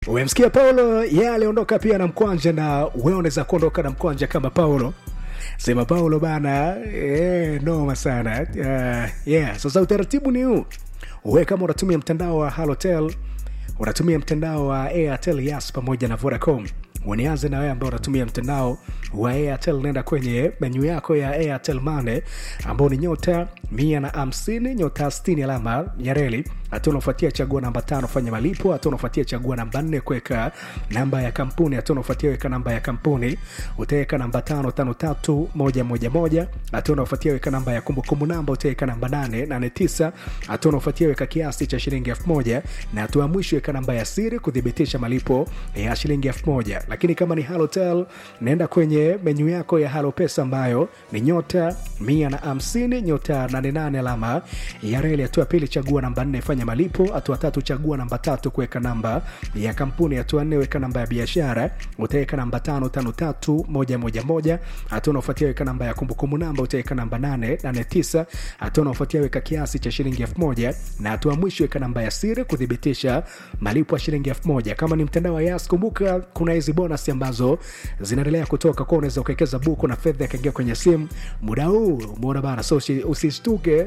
umemsikia paulo ye yeah, aliondoka pia na mkwanja na wewe unaweza kuondoka na mkwanja kama paulo sema paulo bana eh, noma sana uh, yeah. sasa utaratibu ni huu we kama unatumia mtandao wa halotel unatumia mtandao wa airtel yas pamoja na vodacom unianze na wewe ambao unatumia mtandao wa airtel nenda kwenye menyu yako ya airtel mane ambao ni nyota mia na hamsini nyota 60 alama ya reli hatua unafuatia chagua namba tano fanya malipo hatua unafuatia chagua namba nne kuweka namba ya kampuni hatua unafuatia weka namba ya kampuni utaweka namba tano tano tatu moja moja moja hatua unafuatia weka namba ya kumbukumbu namba utaweka namba nane nane tisa hatua unafuatia weka kiasi cha shilingi elfu moja na hatua ya mwisho weka namba ya siri kuthibitisha malipo ya shilingi elfu moja lakini kama ni halotel naenda kwenye menyu yako ya halo pesa ambayo ni nyota mia na hamsini nyota 88 alama ya reli hatua pili chagua namba nne fanya malipo hatua tatu chagua namba tatu kuweka namba ya kampuni hatua nne weka namba ya biashara utaweka namba tano tano tatu moja moja moja hatua unaofuatia weka namba ya kumbukumbu namba utaweka namba nane nane tisa hatua unaofuatia weka kiasi cha shilingi elfu moja na hatua mwisho weka namba ya siri kuthibitisha malipo ya shilingi elfu moja kama ni mtandao wa yas kumbuka kuna hizi bonus ambazo zinaendelea kutoka kwa unaweza ukawekeza buku na fedha ikaingia kwenye simu muda huu umeona bana so usishtuke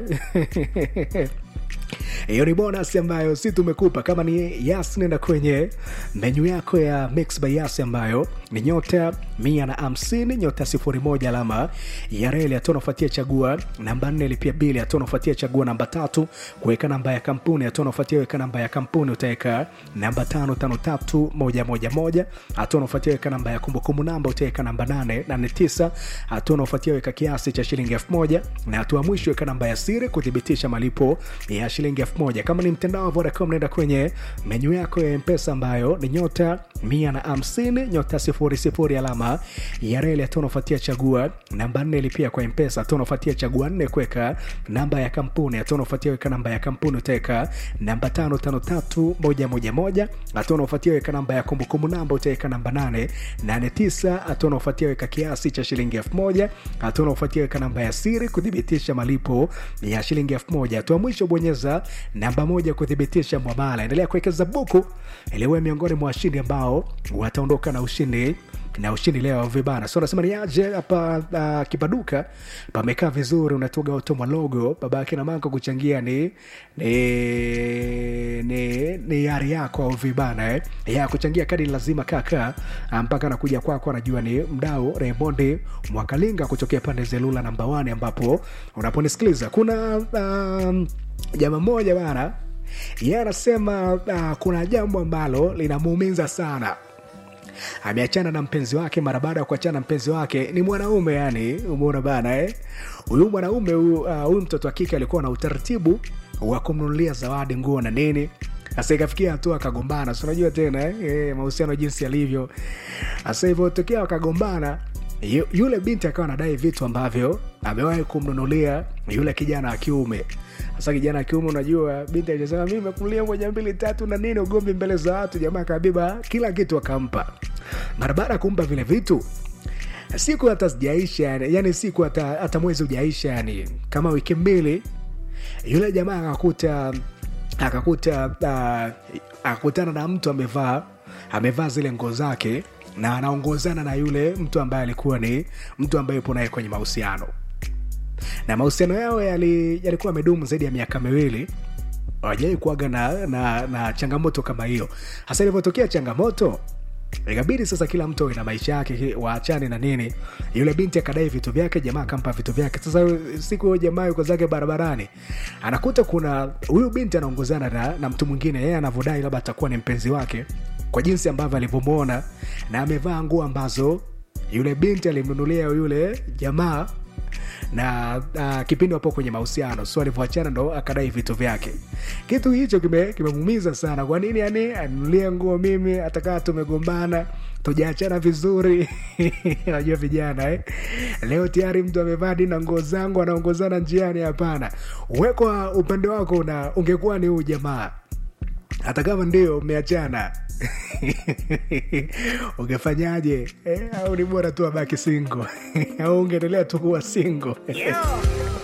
hiyo ni bonus ambayo si tumekupa kama ni yas nenda kwenye menyu yako ya mix by yas ambayo ni nyota mia na hamsini nyota sifuri moja alama ya reli hatua unafuatia chagua namba nne lipia bili hatua unafuatia chagua namba tatu kuweka namba ya kampuni hatua unafuatia weka namba ya kampuni utaweka namba tano tano tatu moja moja moja hatua unafuatia weka namba ya kumbukumbu namba utaweka namba nane nane tisa hatua unafuatia weka kiasi cha shilingi elfu moja na hatua mwisho weka namba ya siri kuthibitisha malipo ya shilingi elfu moja kama ni mtandao wa vodacom naenda kwenye menyu yako ya mpesa ambayo ni nyota mia na hamsini nyota sifuri sifuri alama ya reli hatua unafuatia chagua namba nne lipia kwa mpesa hatua unafuatia chagua nne kuweka namba ya kampuni hatua unafuatia weka namba ya kampuni utaweka namba tano tano tatu moja moja moja hatua unafuatia weka namba ya kumbukumbu namba utaweka namba nane nane tisa hatua unafuatia weka kiasi cha shilingi elfu moja hatua unafuatia weka namba ya siri kuthibitisha malipo ya shilingi elfu moja hatua mwisho bonyeza namba moja kuthibitisha mwamala endelea kuwekeza buku iliwe miongoni mwa washindi ambao wataondoka na ushindi na ushindi leo vibana so nasema ni aje hapa uh, kipaduka pamekaa vizuri unatoga otomwa logo baba yake na manko kuchangia ni ni ni, ni yari yako au vibana eh? ya kuchangia kadi lazima kaka mpaka anakuja kwako anajua ni mdau Raymond Mwakalinga kutokea pande zelula namba 1 ambapo unaponisikiliza kuna um, jama moja bana yeye anasema uh, kuna jambo ambalo linamuumiza sana ameachana na mpenzi wake mara baada ya kuachana na mpenzi wake ni mwanaume yani umeona bana eh? huyu mwanaume huyu uh, mtoto wa kike alikuwa na utaratibu wa kumnunulia zawadi nguo na nini sasa ikafikia hatua akagombana si unajua tena eh? eh, mahusiano jinsi yalivyo sasa hivyo tokea wakagombana yule binti akawa anadai vitu ambavyo amewahi kumnunulia yule kijana wa kiume sasa kijana wa kiume unajua binti alisema mi mekulia moja mbili tatu na nini ugomvi mbele za watu jamaa akabiba kila kitu akampa mara baada ya kumpa vile vitu siku hata sijaisha yani, yani siku hata, hata mwezi ujaisha yani kama wiki mbili yule jamaa akakuta akakuta uh, akakutana na mtu amevaa amevaa zile nguo zake na anaongozana na yule mtu ambaye alikuwa ni mtu ambaye yupo naye kwenye mahusiano na mahusiano yao yali, yalikuwa yamedumu zaidi ya miaka miwili wajai kuaga na, na, na changamoto kama hiyo hasa ilivyotokea changamoto ikabidi sasa kila mtu na maisha yake waachane na nini yule binti akadai vitu vyake jamaa akampa vitu vyake sasa siku huyo jamaa yuko zake barabarani anakuta kuna huyu binti anaongozana na, na mtu mwingine yeye anavyodai labda atakuwa ni mpenzi wake kwa jinsi ambavyo alivyomwona na amevaa nguo ambazo yule binti alimnunulia yule jamaa na uh, kipindi wapo kwenye mahusiano so alivyoachana ndo akadai vitu vyake kitu hicho kimemuumiza kime sana kwa nini yani anunulia nguo mimi hatakaa tumegombana tujaachana vizuri najua vijana eh? leo tayari mtu amevaa dina nguo zangu anaongozana njiani hapana wekwa upande wako na ungekuwa ni huu jamaa hata kama ndio mmeachana ungefanyaje eh, au ni bora tu abaki singo au ungeendelea tu kuwa singo Yeah.